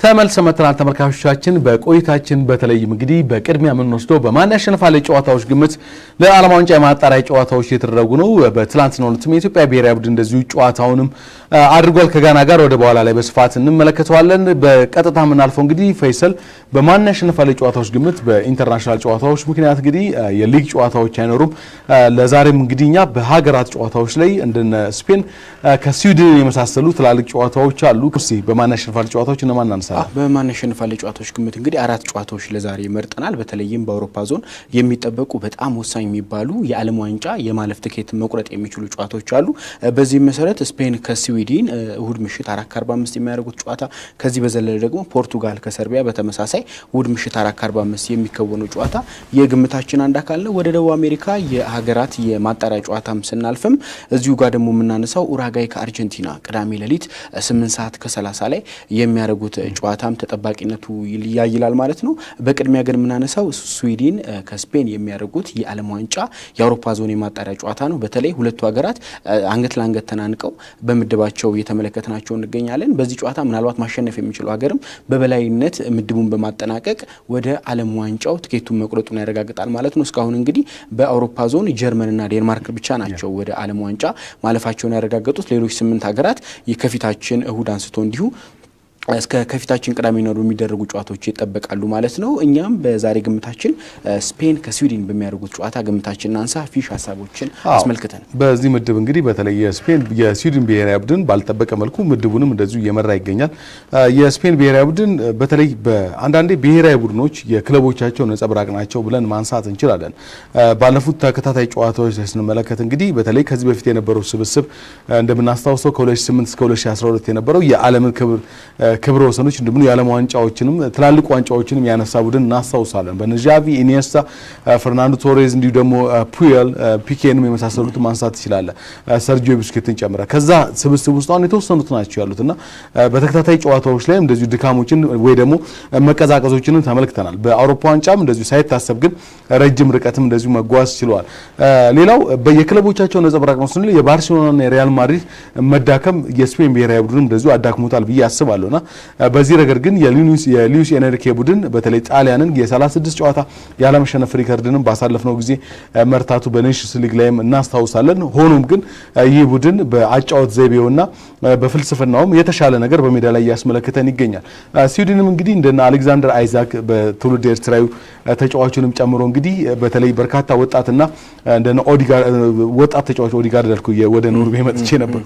ተመልሰ መጥተናል ተመልካቾቻችን። በቆይታችን በተለይም እንግዲህ በቅድሚያ የምንወስደው በማን ያሸንፋል ጨዋታዎች ግምት ለዓለም ዋንጫ የማጣሪያ ጨዋታዎች እየተደረጉ ነው። በትላንትናው ዕለትም የኢትዮጵያ ብሔራዊ ቡድን እንደዚሁ ጨዋታውንም አድርጓል ከጋና ጋር። ወደ በኋላ ላይ በስፋት እንመለከተዋለን። በቀጥታ የምናልፈው እንግዲህ ፈይሰል በማን ያሸንፋል ጨዋታዎች ግምት በኢንተርናሽናል ጨዋታዎች ምክንያት እንግዲህ የሊግ ጨዋታዎች አይኖሩም። ለዛሬም እንግዲህ እኛ በሀገራት ጨዋታዎች ላይ እንደነ ስፔን ከስዊድን የመሳሰሉ ትላልቅ ጨዋታዎች አሉ። እስኪ በማን ያሸንፋል ጨዋታዎች እነማን እናንሳለን? በማን ያሸንፋል ጨዋታዎች ግምት እንግዲህ አራት ጨዋታዎች ለዛሬ መርጠናል። በተለይም በአውሮፓ ዞን የሚጠበቁ በጣም ወሳኝ የሚባሉ የዓለም ዋንጫ የማለፍ ትኬት መቁረጥ የሚችሉ ጨዋታዎች አሉ። በዚህም መሰረት ስፔን ከስዊድን እሁድ ምሽት አራት ከአርባ አምስት የሚያደርጉት ጨዋታ፣ ከዚህ በዘለለ ደግሞ ፖርቱጋል ከሰርቢያ በተመሳሳይ እሁድ ምሽት አራት ከአርባ አምስት የሚከወነው ጨዋታ የግምታችን አንድ አካል ነው። ወደ ደቡብ አሜሪካ የሀገራት የማጣሪያ ጨዋታም ስናልፍም እዚሁ ጋር ደግሞ የምናነሳው ኡራጋይ ከአርጀንቲና ቅዳሜ ሌሊት ስምንት ሰዓት ከሰላሳ ላይ የሚያደርጉት ጨዋታም ተጠባቂነቱ ያይላል ማለት ነው። በቅድሚያ ግን የምናነሳው ስዊድን ከስፔን የሚያደርጉት የዓለም ዋንጫ የአውሮፓ ዞን የማጣሪያ ጨዋታ ነው። በተለይ ሁለቱ ሀገራት አንገት ለአንገት ተናንቀው በምድባቸው እየተመለከትናቸው እንገኛለን። በዚህ ጨዋታ ምናልባት ማሸነፍ የሚችለው ሀገርም በበላይነት ምድቡን በማጠናቀቅ ወደ ዓለም ዋንጫው ትኬቱን መቁረጡን ያረጋግጣል ማለት ነው። እስካሁን እንግዲህ በአውሮፓ ዞን ጀርመንና ዴንማርክ ብቻ ናቸው ወደ ዓለም ዋንጫ ማለፋቸውን ያረጋገጡት። ሌሎች ስምንት ሀገራት ከፊታችን እሁድ አንስቶ እንዲሁ እስከ ከፊታችን ቅዳሜ ነው የሚደረጉ ጨዋታዎች ይጠበቃሉ ማለት ነው። እኛም በዛሬ ግምታችን ስፔን ከስዊድን በሚያደርጉት ጨዋታ ግምታችንን አንሳ ፊሽ ሀሳቦችን አስመልክተን በዚህ ምድብ እንግዲህ በተለይ የስፔን የስዊድን ብሔራዊ ቡድን ባልጠበቀ መልኩ ምድቡንም እንደዚሁ እየመራ ይገኛል። የስፔን ብሔራዊ ቡድን በተለይ በአንዳንዴ ብሔራዊ ቡድኖች የክለቦቻቸው ነጸብራቅ ናቸው ብለን ማንሳት እንችላለን። ባለፉት ተከታታይ ጨዋታዎች ላይ ስንመለከት እንግዲህ በተለይ ከዚህ በፊት የነበረው ስብስብ እንደምናስታውሰው ከ2008 እስከ 2012 የነበረው የዓለምን ክብር ክብረ ወሰኖች እንዲሁም የዓለም ዋንጫዎችንም ትላልቅ ዋንጫዎችንም ያነሳ ቡድን እናስታውሳለን። በነ ዣቪ፣ ኢኒየስታ፣ ፈርናንዶ ቶሬዝ እንዲሁ ደግሞ ፑየል፣ ፒኬንም የመሳሰሉት ማንሳት ትችላለ ሰርጂዮ ቡስኬትን ጨምረ ከዛ ስብስብ ውስጥ አሁን የተወሰኑት ናቸው ያሉት እና በተከታታይ ጨዋታዎች ላይ እንደዚሁ ድካሞችን ወይ ደግሞ መቀዛቀዞችንም ተመልክተናል። በአውሮፓ ዋንጫም እንደዚሁ ሳይታሰብ ግን ረጅም ርቀትም እንደዚሁ መጓዝ ችለዋል። ሌላው በየክለቦቻቸው ነጸብራቅ ነው ስንል የባርሴሎናና የሪያል ማድሪድ መዳከም የስፔን ብሔራዊ ቡድን እንደዚሁ አዳክሞታል ብዬ አስባለሁ እና በዚህ ረገድ ግን የሉዊስ ኤንሪኬ ቡድን በተለይ ጣሊያንን የ36 ጨዋታ ያለመሸነፍ ሪከርድንም ባሳለፍነው ጊዜ መርታቱ በኔሽንስ ሊግ ላይም እናስታውሳለን። ሆኖም ግን ይህ ቡድን በአጫወት ዘይቤውና በፍልስፍናውም የተሻለ ነገር በሜዳ ላይ እያስመለከተን ይገኛል። ስዊድንም እንግዲህ እንደነ አሌክዛንደር አይዛክ በትውልድ ኤርትራዊ ተጫዋቹንም ጨምሮ እንግዲህ በተለይ በርካታ ወጣትና እንደነ ኦዲጋርድ ወጣት ተጫዋች ኦዲጋርድ ያልኩ ወደ ኖርዌይ መጥቼ ነበር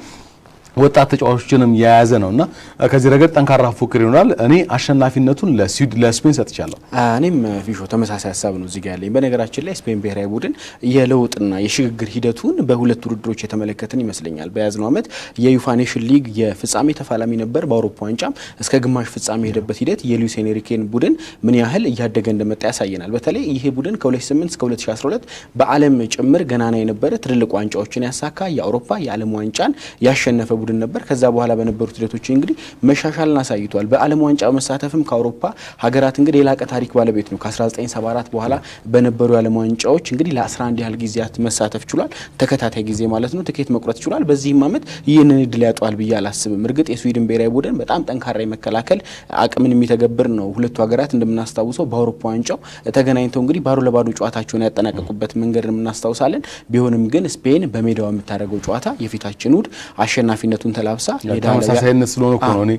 ወጣት ተጫዋቾችንም የያዘ ነው እና ከዚህ ረገድ ጠንካራ ፉክክር ይሆናል። እኔ አሸናፊነቱን ለስፔን ሰጥቻለሁ። እኔም ፊሾ ተመሳሳይ ሀሳብ ነው እዚጋ ያለኝ። በነገራችን ላይ ስፔን ብሔራዊ ቡድን የለውጥና የሽግግር ሂደቱን በሁለት ውድድሮች የተመለከትን ይመስለኛል። በያዝነው ዓመት የዩፋ ኔሽን ሊግ የፍጻሜ ተፋላሚ ነበር። በአውሮፓ ዋንጫም እስከ ግማሽ ፍጻሜ የሄደበት ሂደት የሉዊስ ኤንሪኬን ቡድን ምን ያህል እያደገ እንደመጣ ያሳየናል። በተለይ ይሄ ቡድን ከ2008 እስከ 2012 በዓለም ጭምር ገናና የነበረ ትልልቅ ዋንጫዎችን ያሳካ የአውሮፓ የዓለም ዋንጫን ያሸነፈ ቡድን ነበር። ከዛ በኋላ በነበሩት ሂደቶች እንግዲህ መሻሻልን አሳይቷል። በዓለም ዋንጫ መሳተፍም ከአውሮፓ ሀገራት እንግዲህ የላቀ ታሪክ ባለቤት ነው። ከ1974 በኋላ በነበሩ የዓለም ዋንጫዎች እንግዲህ ለ11 ያህል ጊዜያት መሳተፍ ችሏል። ተከታታይ ጊዜ ማለት ነው። ትኬት መቁረጥ ችሏል። በዚህም ዓመት ይህንን እድል ያጧል ብዬ አላስብም። እርግጥ የስዊድን ብሔራዊ ቡድን በጣም ጠንካራ የመከላከል አቅምን የሚተገብር ነው። ሁለቱ ሀገራት እንደምናስታውሰው በአውሮፓ ዋንጫው ተገናኝተው እንግዲህ ባዶ ለባዶ ጨዋታቸውን ያጠናቀቁበት መንገድ እናስታውሳለን። ቢሆንም ግን ስፔን በሜዳዋ የምታደርገው ጨዋታ የፊታችን እሁድ አሸናፊነቱ ቱን ተላብሳ ተመሳሳይነት ስለሆነ እኮ ነው። እኔ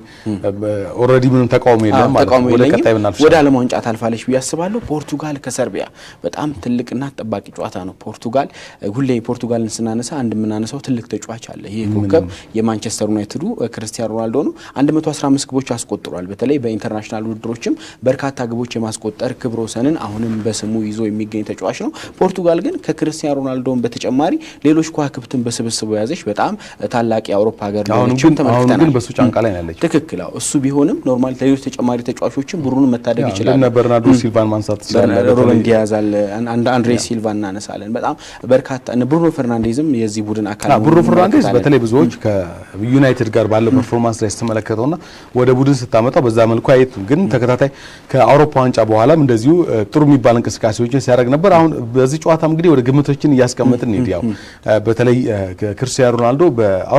ኦልሬዲ ምንም ተቃውሞ የለም ማለት ነው። ወደ ቀጣይ ብናልፍ ወደ ዓለም ዋንጫ ታልፋለች ብዬ አስባለሁ። ፖርቱጋል ከሰርቢያ በጣም ትልቅና ጠባቂ ጨዋታ ነው። ፖርቱጋል ሁሌ ፖርቱጋልን ስናነሳ አንድ የምናነሳው ትልቅ ተጫዋች አለ። ይህ ኮከብ የማንቸስተር ዩናይትዱ ክርስቲያኖ ሮናልዶ ነው። 115 ግቦች አስቆጥሯል። በተለይ በኢንተርናሽናል ውድድሮችም በርካታ ግቦች የማስቆጠር ክብረ ወሰንን አሁንም በስሙ ይዞ የሚገኝ ተጫዋች ነው። ፖርቱጋል ግን ከክርስቲያኖ ሮናልዶን በተጨማሪ ሌሎች ከዋክብትን በስብስቡ የያዘች በጣም ታላቅ የአውሮፓ ሀገር አሁን ግን በሱ ጫንቃ ላይ ነው ያለችው። ትክክል። እሱ ቢሆንም ኖርማል ሌሎች ተጨማሪ ተጫዋቾችን ቡድኑን መታደግ ይችላል። እነ በርናርዶ ሲልቫን ማንሳት ትችላለን። ሮበን ዲያዝ አለ፣ አንድሬ ሲልቫ እናነሳለን። በጣም በርካታ እነ ብሩኖ ፈርናንዴዝም የዚህ ቡድን አካል ብሩኖ ፈርናንዴዝ በተለይ ብዙዎች ከዩናይትድ ጋር ባለው ፐርፎርማንስ ላይ ስትመለከተውና ወደ ቡድን ስታመጣው በዛ መልኩ አየቱም ግን ተከታታይ ከአውሮፓ ዋንጫ በኋላም እንደዚሁ ጥሩ የሚባል እንቅስቃሴዎችን ሲያደርግ ነበር። አሁን በዚህ ጨዋታም እንግዲህ ወደ ግምቶችን እያስቀመጥን ሄድ ያው በተለይ ክርስቲያኖ ሮናልዶ በአውሮፓ ሻምፒዮንስ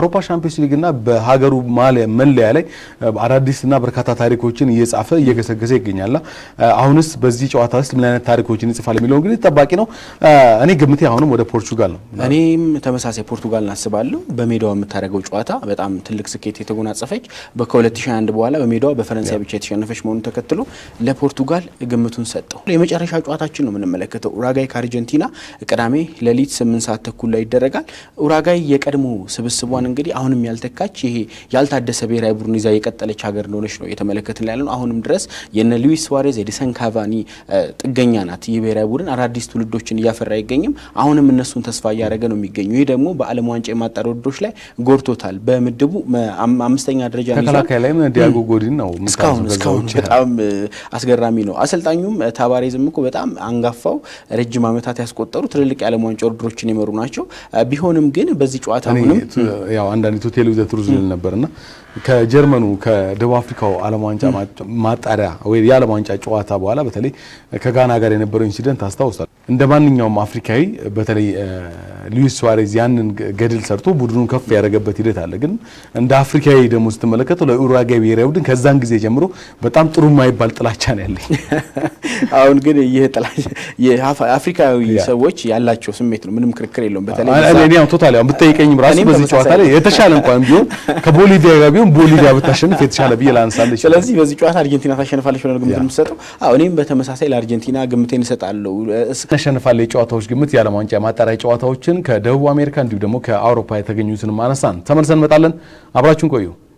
በቻምፒዮንስ ሊግና በሀገሩ መለያ ላይ አዳዲስና በርካታ ታሪኮችን እየጻፈ እየገሰገሰ ይገኛልና አሁንስ በዚህ ጨዋታ ውስጥ ምን አይነት ታሪኮችን ይጽፋል የሚለው እንግዲህ ጠባቂ ነው። እኔ ግምቴ አሁንም ወደ ፖርቹጋል ነው። እኔም ተመሳሳይ ፖርቱጋል እናስባለሁ። በሜዳዋ የምታደርገው ጨዋታ በጣም ትልቅ ስኬት የተጎናጸፈች ከ2001 በኋላ በሜዳዋ በፈረንሳይ ብቻ የተሸነፈች መሆኑን ተከትሎ ለፖርቱጋል ግምቱን ሰጠው። የመጨረሻ ጨዋታችን ነው የምንመለከተው ኡራጋይ ከአርጀንቲና ቅዳሜ ሌሊት ስምንት ሰዓት ተኩል ላይ ይደረጋል። ኡራጋይ የቀድሞ ስብስቧን እንግዲህ አሁንም ያልተካች ይሄ ያልታደሰ ብሔራዊ ቡድን ይዛ የቀጠለች ሀገር እንደሆነች ነው እየተመለከትን ያለ ነው። አሁንም ድረስ የነ ሉዊስ ሱዋሬዝ የዲሰን ካቫኒ ጥገኛ ናት። ይህ ብሔራዊ ቡድን አዳዲስ ትውልዶችን እያፈራ አይገኝም። አሁንም እነሱን ተስፋ እያደረገ ነው የሚገኙ። ይህ ደግሞ በዓለም ዋንጫ የማጣሪያ ውድድሮች ላይ ጎድቶታል። በምድቡ አምስተኛ ደረጃ ተከላካይ ላይም ዲያጎ ጎዲን ነው እስካሁን እስካሁን በጣም አስገራሚ ነው። አሰልጣኙም ታባሬዝም እኮ በጣም አንጋፋው ረጅም ዓመታት ያስቆጠሩ ትልልቅ የዓለም ዋንጫ ውድድሮችን የመሩ ናቸው። ቢሆንም ግን በዚህ ጨዋታ አሁንም ያው አንዳንድ ቴሌ ዘ ትሩዝ ልል ነበርና ከጀርመኑ ከደቡብ አፍሪካው ዓለም ዋንጫ ማጣሪያ ወይ የዓለም ዋንጫ ጨዋታ በኋላ በተለይ ከጋና ጋር የነበረው ኢንሲደንት አስታውሳል። እንደ ማንኛውም አፍሪካዊ በተለይ ሉዊስ ሱዋሬዝ ያንን ገድል ሰርቶ ቡድኑን ከፍ ያደረገበት ሂደት አለ። ግን እንደ አፍሪካዊ ደግሞ ስትመለከተው ለኡሩጓይ ብሔራዊ ቡድን ከዛን ጊዜ ጀምሮ በጣም ጥሩ የማይባል ጥላቻ ነው ያለኝ። አሁን ግን ይህ ጥላቻ የአፍሪካዊ ሰዎች ያላቸው ስሜት ነው፣ ምንም ክርክር የለውም። በተለይ እኔ ቶታሊ አሁን ብትጠይቀኝም ራሱ በዚህ ጨዋታ ላይ የተሻለ እንኳን ቢሆን ከቦሊቪያ ጋር ቢሆን ቦሊቪያ ብታሸንፍ የተሻለ ብዬ ላነሳለች። ስለዚህ በዚህ ጨዋታ አርጀንቲና ታሸንፋለች ብለን ግምት የምትሰጠው? አዎ እኔም በተመሳሳይ ለአርጀንቲና ግምቴን እሰጣለሁ። ታሸንፋለች የጨዋታዎች ግምት የዓለም ዋንጫ የማጣሪያ ጨዋታዎችን ከደቡብ አሜሪካ እንዲሁም ደግሞ ከአውሮፓ የተገኙትን ማነሳን ተመልሰን እንመጣለን። አብራችሁን ቆዩ።